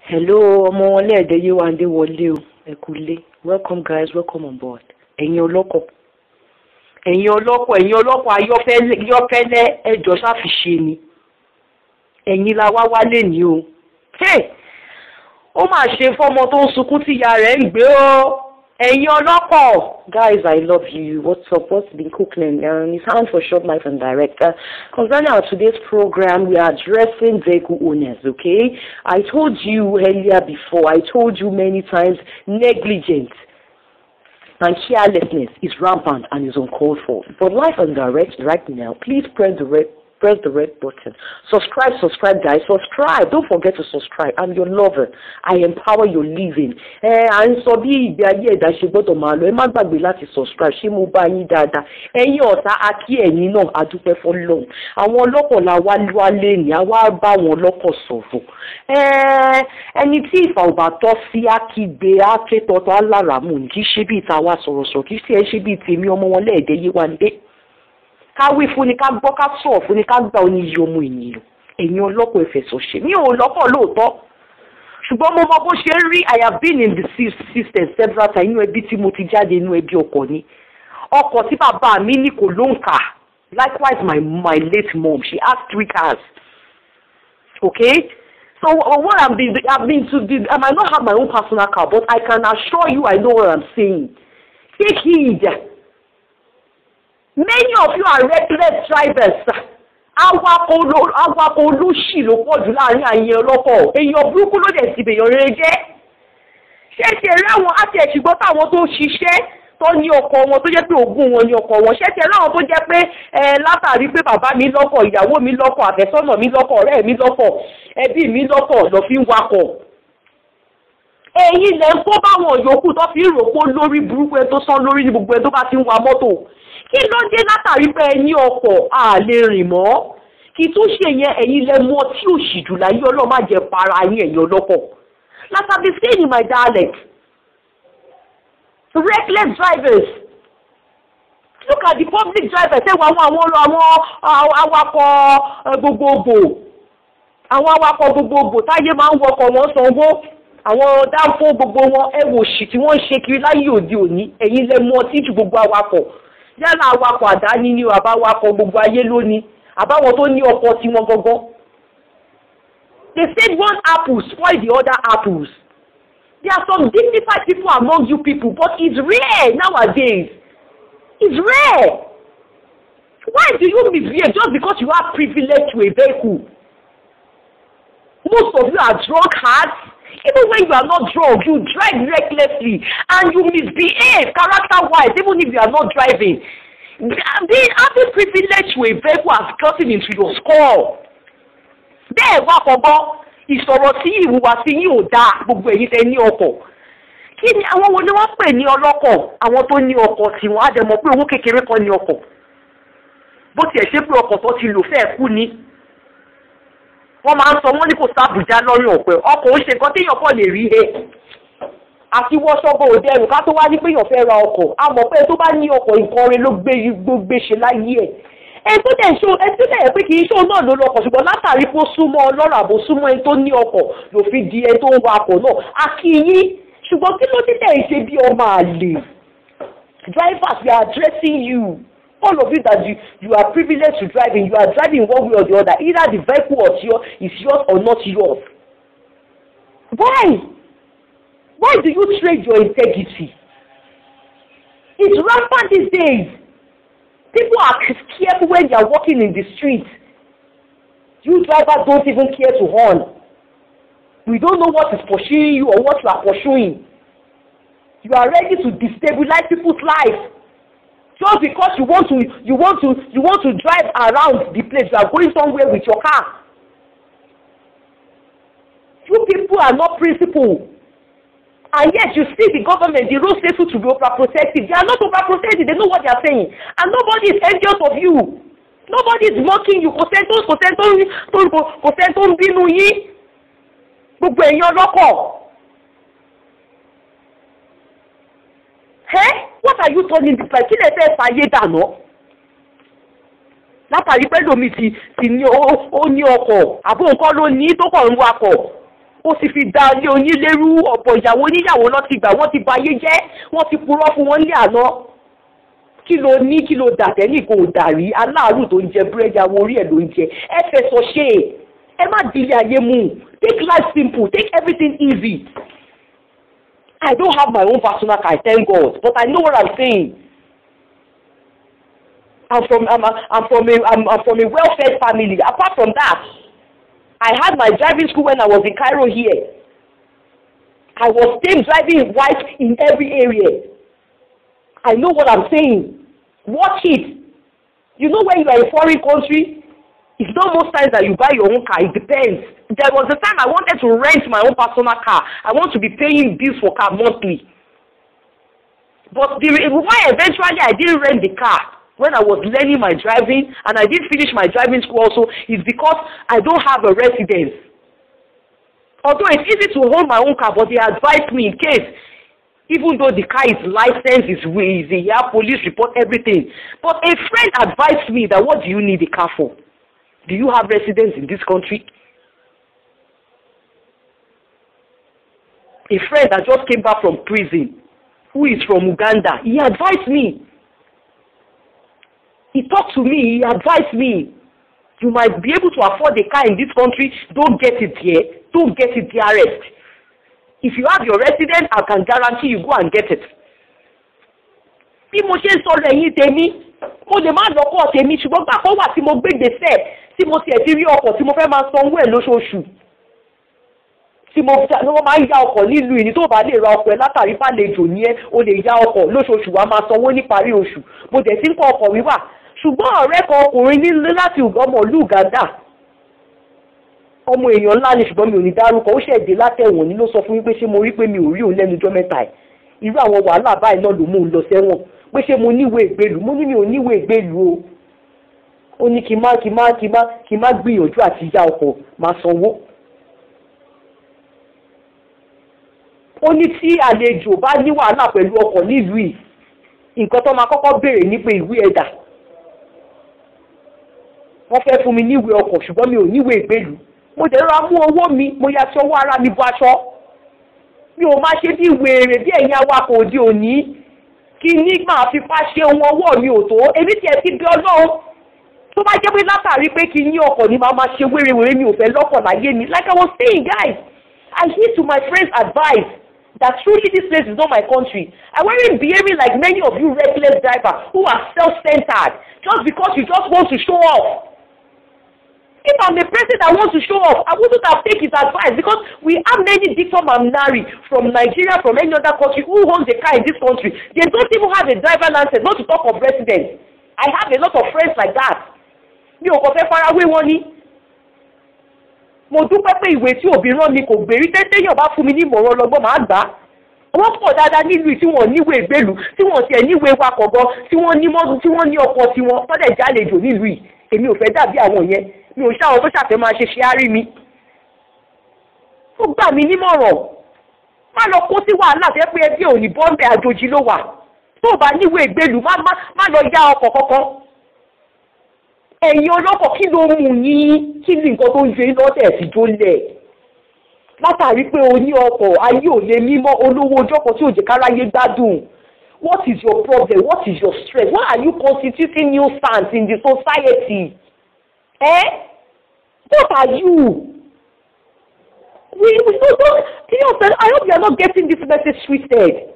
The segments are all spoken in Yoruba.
hello ọmọ wọn lẹ́ẹ̀dẹ́ yéwándé wọlé o ẹ kú lé welcome guys welcome on board ẹ̀yin ọlọ́kọ̀ ẹ̀yin ọlọ́kọ̀ ẹ̀yin ọlọ́kọ̀ ayọ́fẹ́lẹ́ ẹjọ́ sáfiṣe ni ẹ̀yin la wá wálé ní o ó mà ṣe fọ́mọ tó ń sunkún tí ìyá rẹ̀ ń gbé o ẹ̀yin ọlọ́kọ̀ guys i love you what's up what's been cooking um, it's hand for short life and direct uh, concerning our today's program we are addressing vehicle owners okay i told you earlier before i told you many times negligence and carelessness is rampant and is uncalled for but life and direct right now please press the red press the red button. Subscribe, subscribe, guys. Subscribe. Don't forget to subscribe. I'm your lover. I empower your living. Ẹ à ń sọ bí ìgbé ayé ẹ̀dá ṣe gbọ́dọ̀ máa lọ. Ẹ má gbàgbé láti subscribe. Ṣé mo bá yín dáadáa? Ẹ̀yin ọ̀tá akí ẹ̀yin náà adúpẹ́ fọlọ́run. Àwọn ọlọ́kọ̀ la wá wálé ní. A wá bá àwọn ọlọ́kọ̀ sọ̀rọ̀. Ẹni tí ìfà ò bá tọ́ sí akígbe akétọ́tọ́ aláràmù kì í ṣe bí ìta wa sọ̀rọ̀sọ̀rọ̀ kì í ṣe é ṣe bí tèmi ọmọ wọn lẹ́ẹ̀dẹ́ yé wa ní ká wí fún ni ká gbọ́ ká sọ̀ fún ni ká gbà ó ní iye ọmọ ènìyàn ẹ̀yin ọlọ́pọ̀ ẹ̀fẹ̀sọ̀ ṣe mi ò lọ́pọ̀ lóòótọ́ ṣùgbọ́n mo mọ bó ṣe ń rí I have been in the system several times inú ẹbí tí mo ti jáde inú ẹbí ọkọ ni ọkọ tí bàbá mi ní kò ló ń kà likewise my my late mom she has three cars okay so uh, what I'm been I've been to the I might not have my own personal car but I can assure you I know what I'm saying take heed. Many of you are reckless drivers. Awakọ̀ olóṣì ló pọ̀ jù láàrin àyè ọlọ́kọ̀. Èèyàn burúkú ló dẹ̀ ti bèèyàn rere jẹ́. Ṣé ti ẹ̀rí àwọn àti ẹ̀ṣùgbọ́n táwọn tó ṣiṣẹ́ tó ní ọkọ̀ wọn tó jẹ́ pé ogún wọn ní ọkọ̀ wọn. Ṣé ti ẹ̀rí àwọn tó jẹ́ pé látàrí pé bàbá mi lọ́kọ̀, ìyàwó mi lọ́kọ̀, àfẹ́sọ́nà mi lọ́kọ̀, ọ̀rẹ́ mi lọ́kọ̀, ẹbí mi lọ́kọ̀ lọ fi ń wakọ̀. Èyí lẹ̀ ń kó báwọn yòókù tó fi ń rò pé lórí burúkú ẹ tó sán lórí ní gbogbo ẹ tó bá ti ń wa mọ́tò kí ló dé látàrí pé ẹ ní ọkọ̀ a lè rìn mọ́ kí tó ṣe yẹn ẹ̀yin lẹ mọ tí ò sì jù láyé ọlọ́run má jẹ para yín ẹ̀yin ọlọ́kọ̀ látàbí saying my dialect reckless drivers look at the public drivers ẹ wọ àwọn àwọn àwọn awakọ̀ gbogbogbò àwọn awakọ̀ gbogbogbò táyé máa ń wọkọ̀ wọn sanwó àwọn dáńfó gbogbo wọn ẹ wò sí tí wọ́n ń ṣe kiri láyé òde òní ẹ̀yin lẹ mọ tí ju gbogbo awakọ̀ yálà awakọ̀ àdáni ni àbá awakọ̀ gbogbo ayé lónìí àbáwọn tó ní ọkọ̀ tiwọn gangan. they said one apple spoil the other apples. there are some dignified people among you people but it's rare nowadays. it's rare. why do you misbehave just because you have privilege to a vehicle? most of you are drunkards. Even when you are not drunk, you drive recklessly and you misbehave character-wise, even if you are not driving. Being having privilege to a vehicle has gotten into your skull. Bẹ́ẹ̀ wá kọ́gbọ́, ìsọ̀rọ̀ sí ìhùwà sí yín ò dáa gbogbo èyí tẹ ní ọkọ̀. Kí ni àwọn wo ni wọ́n pè ní ọlọ́kọ̀? Àwọn tó ní ọkọ̀ tí wọ́n á dẹ̀ mọ̀ pé owó kékeré kan ní ọkọ̀. Bó tiẹ̀ ṣe pé ọkọ̀ tó ti lò fẹ́ẹ̀ kú ni wọ́n máa ń sọ wọ́n ní kò sábùjá lọ́rùn ọ̀pẹ ọkọ̀ ó ṣe nǹkan téèyàn kọ́ lè rí he àti wọ́ṣọ́gbó òde ẹrù ká tó wá ní pé èèyàn fẹ́ ra ọkọ̀ a mọ̀ pé tó bá ní ọkọ̀ nǹkan rẹ̀ ló gbé gbé ṣe láyé ẹ̀ ẹni tó dẹ̀ ṣó ẹni tó dẹ̀ pé kì í ṣó náà ló lọkọ̀ ṣùgbọ́n látàrí pé ó súnmọ́ ọlọ́rọ̀ àbò súnmọ́ ẹni tó ní ọkọ̀ ló fi di ẹni tó ń wa ọkọ̀ náà a kì í yín ṣùgbọ́n kí ló dé tẹ̀ ṣe bí ọmọ àlè drivers we are addressing you all of you that you you are privileged to driving you are driving one way or the other either the vehicle or your is yours or not yours why why do you trade your integrity it's rampant these days people are careful when they are walking in the street you drivers don't even care to horn we don't know what is pursuing you or what you are pursuing you are ready to destabilize people's lives just because you want to you want to you want to drive around the place you are going somewhere with your car you people are not principled and yet you see the government the road safety to be overprotective they are not overprotective they know what they are saying and nobody is envious of you nobody is mocking you kò sẹ́ni tó kò sẹ́ni tó kò sẹ́ni tó ń bínú yín gbogbo èèyàn lọ́kọ̀. Hey, what are you turning this like? Kí lè fẹ́ fàyè dànù? Látàrí pé lómi ti ti ní ó ní ọkọ̀ àbó nǹkan ló ní tó kàn ń wakọ̀. ó sì fi da ilé onílérú ọ̀pọ̀ ìyàwó oníyàwó lọ ti gbà wọ́n ti ba ayé jẹ́ wọ́n ti purọ́ fún wọn ní àná kí ló ní kí ló dà tẹ́lẹ̀ kò dàrí aláàrù tó ń jẹ búrẹ́dì àwọn orí ẹ̀ ló ń jẹ ẹ fẹsọ̀ ṣe ẹ má di ilé ayé mú take life simple take everything easy I don't have my own personal car thank God but I know what I'm saying I'm from I'm, a, I'm from a I'm, I'm from a well-fed family apart from that I had my driving school when I was in Cairo here I was still driving white in every area I know what I'm saying. Watch it. You know when you are in a foreign country, it's not most times that you buy your own car. It depends. There was a time I wanted to rent my own personal car. I want to be paying bills for car monthly. But the why eventually I didn't rent the car when I was learning my driving and I didn't finish my driving school also is because I don't have a residence. Although it's easy to hold my own car, but they advised me in case even though the car is licensed, is is the yeah, police report everything. But a friend advised me that what do you need a car for? Do you have residence in this country? A friend that just came back from prison, who is from Uganda, he advised me. He talked to me, he advised me. You might be able to afford a car in this country, don't get it here, don't get it DRS. if you have your residence I can guarantee you go and get it. bí mo ṣe ń sọ̀rọ̀ ẹ̀yìn tèmi mo lè má lọ́kọ̀ tèmi ṣùgbọ́n gbà kọ́ wà tí mo gbé gbèsè tí mo tiẹ̀ ti rí ọkọ̀ tí mo fẹ́ máa sanwó ẹ̀ lóṣooṣù tí mo wọ́n máa ń ya ọkọ̀ nílùú ìní tó bá lè ra ọkọ̀ ẹ̀ látàrí fàlejò ní ẹ́ o lè ya ọkọ̀ lóṣooṣù wa máa sanwó níparí oṣù mo dẹ̀ ti ń kọ́ ọkọ̀ wíwà ṣùgbọ́n ọ̀rẹ́ kan ọkùnrin nílé láti ọmọ ìlú Uganda ọmọ èèyàn ńlá ni ṣùgbọ́n mi ò ní dárúkọ ó ṣẹ̀dé látẹ̀wọ̀n ni ló sọ fún mi pé ṣé mo rí pé mi ò rí òun lẹ́nu ọjọ́ mẹ́ta ẹ̀ irú àwọn wàhálà báyìí náà ló mú un lọ sẹ́wọ̀n pé ṣé mo níwèé ìgbélú mo ní mi ò níwèé ìgbélú o ó ní kí n má kí n má kí n má kí n má gbìyànjú àti ya ọkọ̀ máa sanwó. ó ní tí àlejò bá ní wàhálà pẹ̀lú ọkọ̀ nílùú yìí nǹkan tó máa kọ́kọ́ béèrè ní pé ìwé ẹ̀dà wọ́n fẹ́ fún mi níwèé ọkọ̀ ṣùgbọ́n mi ò níwèé ìgbélú mo dẹ̀ rọra mú owó mi mo ya sí ọwọ́ ara mi bọ aṣọ mi ò máa ṣe bí wèrè bí ẹ̀yin awakọ̀ òde òní kí ní máa fi fá ṣe ohun ọwọ́ mi ò tó èmi tiẹ̀ ti bí ọlọ́run tó bá jẹ́ pé látàrí pé kí ní ọkọ̀ ni màá máa ṣe wérewère mi ò fẹ́ lọ́kọ̀ láyé mi like I was saying guys I heed to my friends advice that truly this place is not my country I wasn't behaving like many of you reckless drivers who are self-centered just because you just want to show off if I'm the person that wants to show off, I wouldn't have taken his advice because we have many Victor Mamnari from Nigeria, from any other country who owns a car in this country. They don't even have a driver license, not to talk of residence. I have a lot of friends like that. Mi ò kàn fẹ́ farawé wọn ni. Mo dúpẹ́ pé ìwé tí òbí rán mi kò gbèrí tẹ́tẹ́yàn bá fún mi ní ìmọ̀ràn ọlọ́gbọ́n màá gbà á. Wọ́n pọ̀ dáadáa nílùú tí wọ́n níwèé ìgbélú, tí wọ́n tiẹ̀ níwèé wakọ̀ gan, tí wọ́n ní mọ́tò, tí wọ́n ní ọkọ̀ tiwọn, tọ́lẹ̀ jálejò nílùú yìí. Èmi ò fẹ́ dàbí àwọn yẹn mi ò ṣáwọn tó ṣàfẹ́ máa ṣe ṣe árí mi. ó gbà mí nímọ̀ràn má lọ kó sí wàhálà fẹ́ pé ẹbí òní bọ́ńbẹ́ àjòjì ló wà tó o bá níwèé ìgbélú má má má lọ yá ọkọ̀ kankan. ẹ̀yin ọlọ́kọ̀ kí ló mú yín kí ni nǹkan tó ń ṣe lọ́tẹ̀ sí tó lẹ̀ látàrí pé o ní ọkọ̀ ayé ò lè mímọ́ olówó ọjọ́kọ̀ tí ò jẹ́ káráyé gbádùn what is your problem what is your stress why are you constituting nuisance in the society. Eh? What are you? We, we don't, don't, you know, I hope you are not getting this message twisted.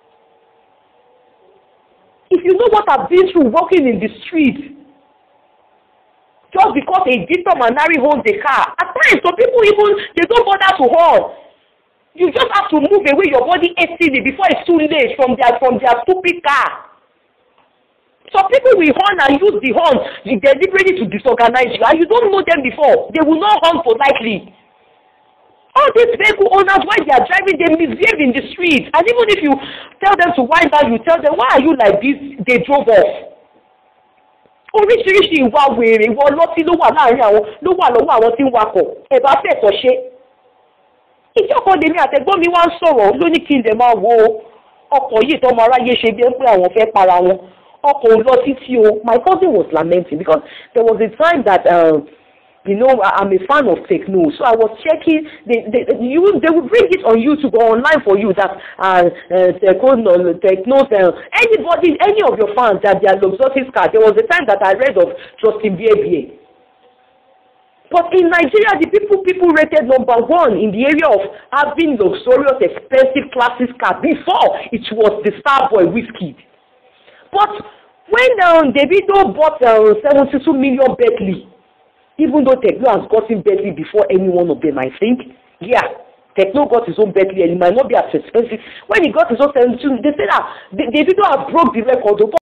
If you know what I've been through walking in the street, just because a Victor Manari owns a car, at times some people even, they don't bother to horn. You just have to move away your body hastily before it's too late from their, from their stupid car. Some people will horn and use the horn deliberately to disorganize you and you don't know them before. They will not horn politely. All these vehicle owners, while they are driving, they misbehave in the street. And even if you tell them to wind down, you tell them, why are you like this? They drove off. Oríṣiríṣi ìwà wèrè ìwọ ọlọ́tí ló wà láàrin àwọn ló wà lọ́wọ́ àwọn tí ń wakọ̀ ẹ̀ bá fẹ̀tọ̀ ṣe. Ìjọba lèmi àtẹ̀gbọ́n mi wá ń sọ̀rọ̀ ló ní kí n lè máa wo ọkọ̀ yìí tó ọmọ aráyé ṣe bí ẹ pé àwọn fẹ́ para wọn ọkọ̀ ò lọ títí o my cousin was lamenting because there was a time that um, you know, I, I'm a fan of techno, so I was checking. They, they, you, they will bring it on YouTube or online for you that uh, uh, techno, techno, uh, anybody, any of your fans that they are luxurious car. There was a time that I read of Justin Bieber. But in Nigeria, the people people rated number one in the area of having luxurious, expensive, classic car before it was the Starboy Whiskey. But when um, Davido bought uh, 72 million Bentley, even though Techno has gotten Bentley before any one of them, I think, yeah, Techno got his own Bentley and it might not be as expensive. When he got his own 72, they said that Davido had broke the record.